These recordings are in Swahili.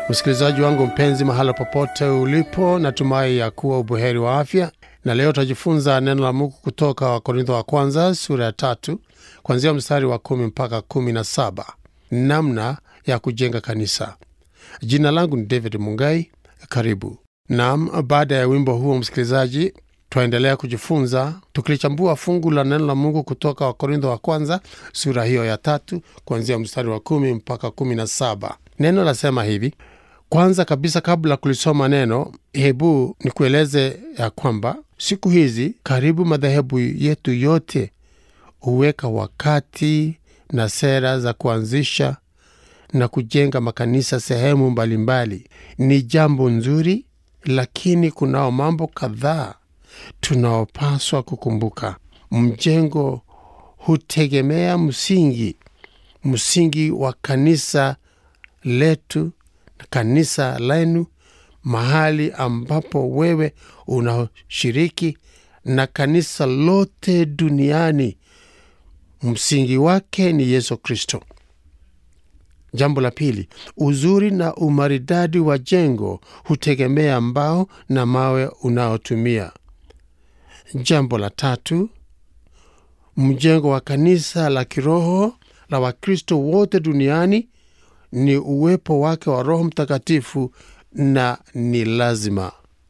Msikilizaji wangu mpenzi, mahala popote ulipo, natumai ya kuwa ubuheri wa afya, na leo tutajifunza neno la Mungu kutoka Wakorintho wa kwanza sura ya tatu kuanzia mstari wa kumi mpaka kumi na saba namna ya kujenga kanisa. Jina langu ni David Mungai. Karibu nam. Baada ya wimbo huo, msikilizaji, twaendelea kujifunza tukilichambua fungu la neno la Mungu kutoka Wakorintho wa kwanza sura hiyo ya tatu kuanzia mstari wa kumi mpaka kumi na saba. Neno lasema hivi: kwanza kabisa, kabla kulisoma neno, hebu nikueleze ya kwamba siku hizi karibu madhehebu yetu yote huweka wakati na sera za kuanzisha na kujenga makanisa sehemu mbalimbali. Ni jambo nzuri, lakini kunao mambo kadhaa tunaopaswa kukumbuka. Mjengo hutegemea msingi, msingi wa kanisa letu na kanisa lenu, mahali ambapo wewe unashiriki na kanisa lote duniani. Msingi wake ni Yesu Kristo. Jambo la pili, uzuri na umaridadi wa jengo hutegemea mbao na mawe unaotumia. Jambo la tatu, mjengo wa kanisa la kiroho la Wakristo wote duniani ni uwepo wake wa Roho Mtakatifu na ni lazima.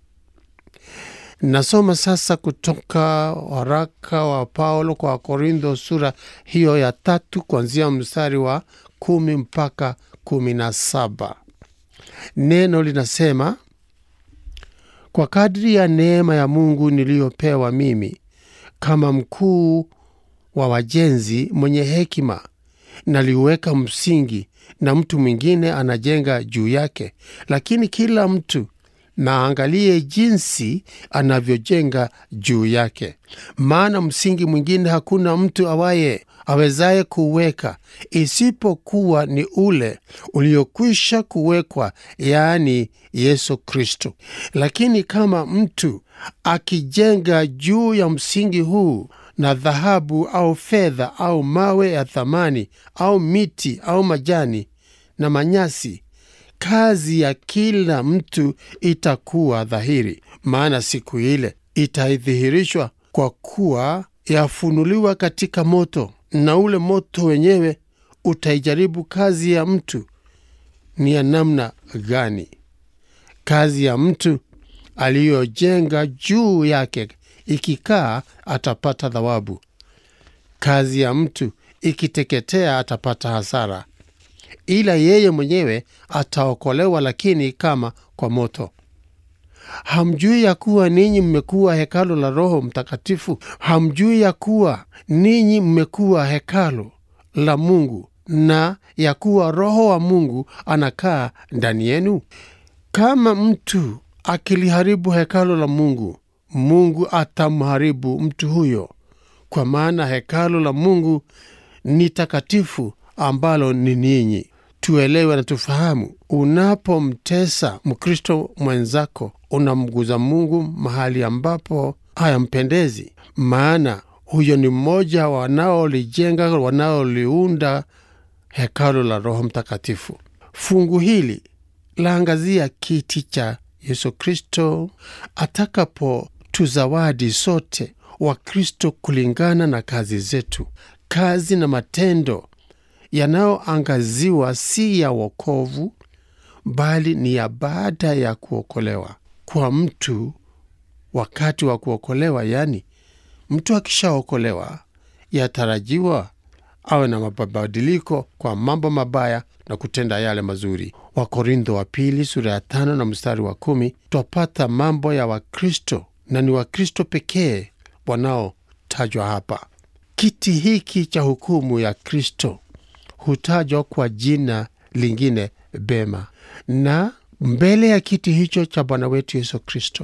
Nasoma sasa kutoka waraka wa Paulo kwa Wakorintho sura hiyo ya tatu kuanzia mstari wa kumi mpaka kumi na saba. Neno linasema kwa kadri ya neema ya Mungu niliyopewa mimi kama mkuu wa wajenzi mwenye hekima, naliuweka msingi na mtu mwingine anajenga juu yake, lakini kila mtu naangalie jinsi anavyojenga juu yake. Maana msingi mwingine hakuna mtu awaye awezaye kuweka isipokuwa ni ule uliokwisha kuwekwa, yaani Yesu Kristo. Lakini kama mtu akijenga juu ya msingi huu na dhahabu au fedha au mawe ya thamani au miti au majani na manyasi kazi ya kila mtu itakuwa dhahiri, maana siku ile itaidhihirishwa, kwa kuwa yafunuliwa katika moto, na ule moto wenyewe utaijaribu kazi ya mtu ni ya namna gani. Kazi ya mtu aliyojenga juu yake ikikaa, atapata thawabu; kazi ya mtu ikiteketea, atapata hasara ila yeye mwenyewe ataokolewa, lakini kama kwa moto. Hamjui ya kuwa ninyi mmekuwa hekalu la Roho Mtakatifu? Hamjui ya kuwa ninyi mmekuwa hekalu la Mungu na ya kuwa Roho wa Mungu anakaa ndani yenu? Kama mtu akiliharibu hekalu la Mungu, Mungu atamharibu mtu huyo, kwa maana hekalu la Mungu ni takatifu ambalo ni ninyi. Tuelewe na tufahamu, unapomtesa Mkristo mwenzako unamguza Mungu mahali ambapo hayampendezi, maana huyo ni mmoja wanaolijenga, wanaoliunda hekalu la Roho Mtakatifu. Fungu hili laangazia kiti cha Yesu Kristo atakapotuzawadi sote Wakristo kulingana na kazi zetu, kazi na matendo yanayoangaziwa si ya wokovu bali ni ya baada ya kuokolewa kwa mtu. Wakati wa kuokolewa, yaani mtu akishaokolewa, yatarajiwa awe na mabadiliko kwa mambo mabaya na kutenda yale mazuri. Wakorintho wa pili sura ya tano na mstari wa kumi twapata mambo ya Wakristo na ni Wakristo pekee wanaotajwa hapa. Kiti hiki cha hukumu ya Kristo hutajwa kwa jina lingine Bema, na mbele ya kiti hicho cha Bwana wetu Yesu Kristo,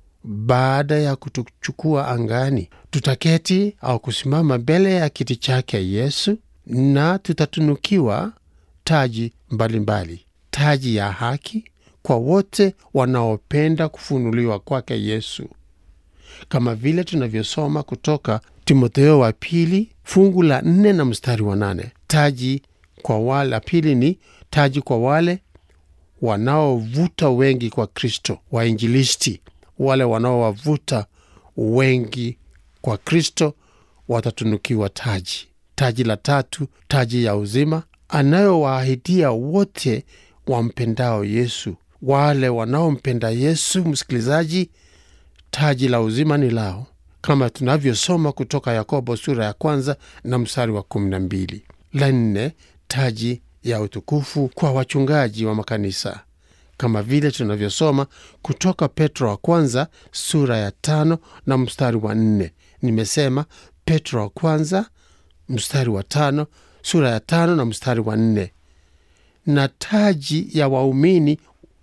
baada ya kutuchukua angani, tutaketi au kusimama mbele ya kiti chake Yesu, na tutatunukiwa taji mbalimbali mbali. Taji ya haki kwa wote wanaopenda kufunuliwa kwake Yesu, kama vile tunavyosoma kutoka Timotheo wa pili fungu la nne na mstari wa nane. Taji kwa wale, la pili ni taji kwa wale wanaovuta wengi kwa Kristo, wainjilisti wale wanaowavuta wengi kwa Kristo watatunukiwa taji. Taji la tatu, taji ya uzima anayowaahidia wote wampendao Yesu. Wale wanaompenda Yesu, msikilizaji, taji la uzima ni lao, kama tunavyosoma kutoka Yakobo sura ya kwanza na mstari wa kumi na mbili. La nne, taji ya utukufu kwa wachungaji wa makanisa kama vile tunavyosoma kutoka Petro wa kwanza sura ya tano na mstari wa nne. Nimesema Petro wa kwanza mstari wa tano, sura ya tano na mstari wa nne. Na taji ya waumini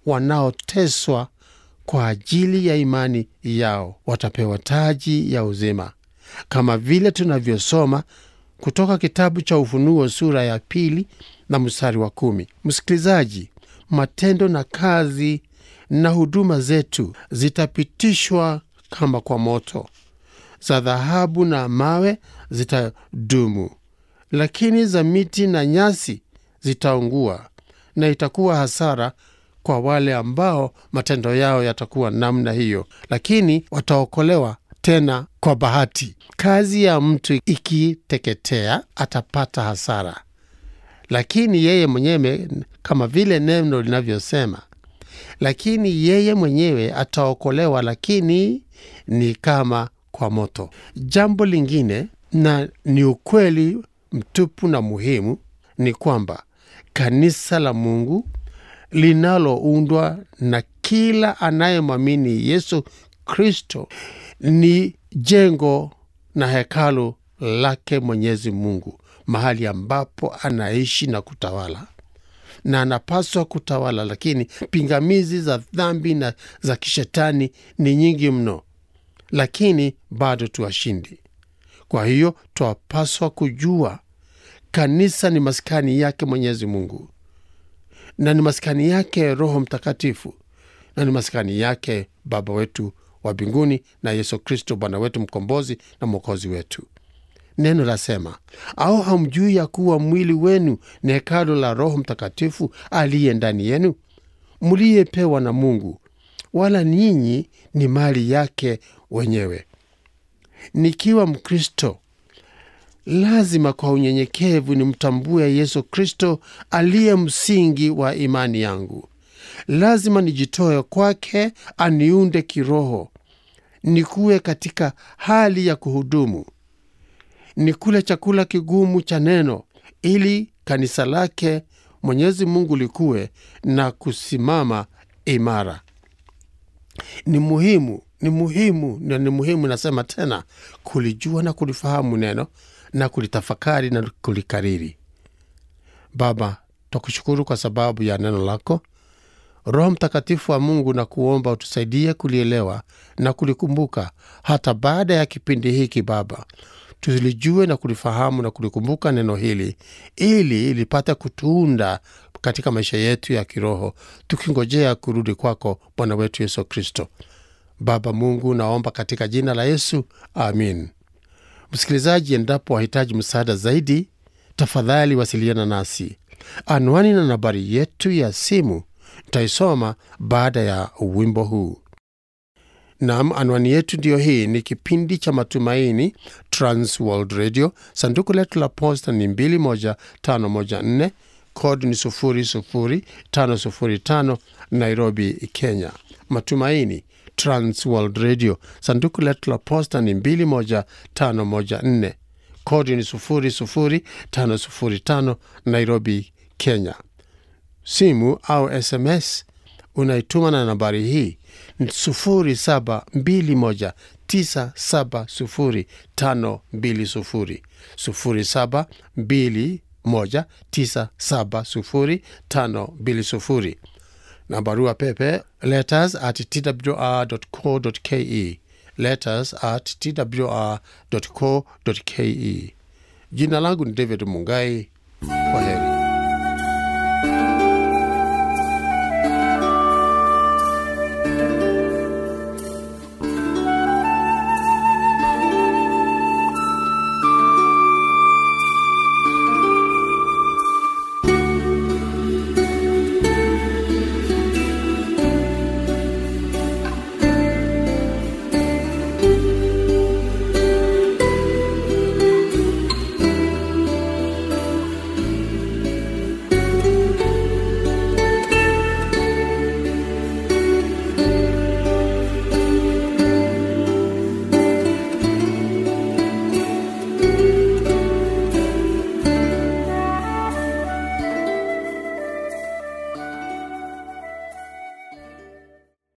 wanaoteswa kwa ajili ya imani yao watapewa taji ya uzima, kama vile tunavyosoma kutoka kitabu cha Ufunuo sura ya pili na mstari wa kumi. Msikilizaji, matendo na kazi na huduma zetu zitapitishwa kama kwa moto, za dhahabu na mawe zitadumu, lakini za miti na nyasi zitaungua, na itakuwa hasara kwa wale ambao matendo yao yatakuwa namna hiyo, lakini wataokolewa tena kwa bahati. Kazi ya mtu ikiteketea atapata hasara, lakini yeye mwenyewe, kama vile neno linavyosema, lakini yeye mwenyewe ataokolewa, lakini ni kama kwa moto. Jambo lingine, na ni ukweli mtupu na muhimu, ni kwamba kanisa la Mungu linaloundwa na kila anayemwamini Yesu Kristo ni jengo na hekalu lake Mwenyezi Mungu, mahali ambapo anaishi na kutawala, na anapaswa kutawala. Lakini pingamizi za dhambi na za kishetani ni nyingi mno, lakini bado tuwashindi. Kwa hiyo twapaswa kujua kanisa ni maskani yake Mwenyezi Mungu na ni maskani yake Roho Mtakatifu na ni maskani yake Baba wetu wa mbinguni na Yesu Kristo Bwana wetu mkombozi na mwokozi wetu. Neno lasema, au hamjui ya kuwa mwili wenu ni hekalu la Roho Mtakatifu aliye ndani yenu, mliyepewa na Mungu, wala ninyi ni mali yake wenyewe. Nikiwa Mkristo lazima kwa unyenyekevu nimtambue Yesu Kristo aliye msingi wa imani yangu. Lazima nijitoe kwake, aniunde kiroho, nikuwe katika hali ya kuhudumu, nikule chakula kigumu cha neno, ili kanisa lake Mwenyezi Mungu likuwe na kusimama imara. Ni muhimu, ni muhimu na ni muhimu, nasema tena, kulijua na kulifahamu neno na kulitafakari na kulikariri. Baba, twakushukuru kwa sababu ya neno lako. Roho Mtakatifu wa Mungu, na kuomba utusaidie kulielewa na kulikumbuka hata baada ya kipindi hiki. Baba, tulijue na kulifahamu na kulikumbuka neno hili, ili lipate kutuunda katika maisha yetu ya kiroho, tukingojea kurudi kwako Bwana wetu Yesu Kristo. Baba Mungu, naomba katika jina la Yesu, amin. Msikilizaji, endapo wahitaji msaada zaidi, tafadhali wasiliana nasi. Anwani na nambari yetu ya simu nitaisoma baada ya wimbo huu. Nam, anwani yetu ndiyo hii. Ni kipindi cha Matumaini, Trans World Radio. Sanduku letu la posta ni 21514 kodi ni 00505 Nairobi, Kenya. Matumaini Trans World Radio. Sanduku letu la posta ni 21514 kodi ni 00505 Nairobi, Kenya. Simu au SMS unaituma na nambari hii 0721970520 0721970520 na barua pepe letters at twr.co.ke letters at twr.co.ke. Jina langu ni David Mungai. Kwa heri.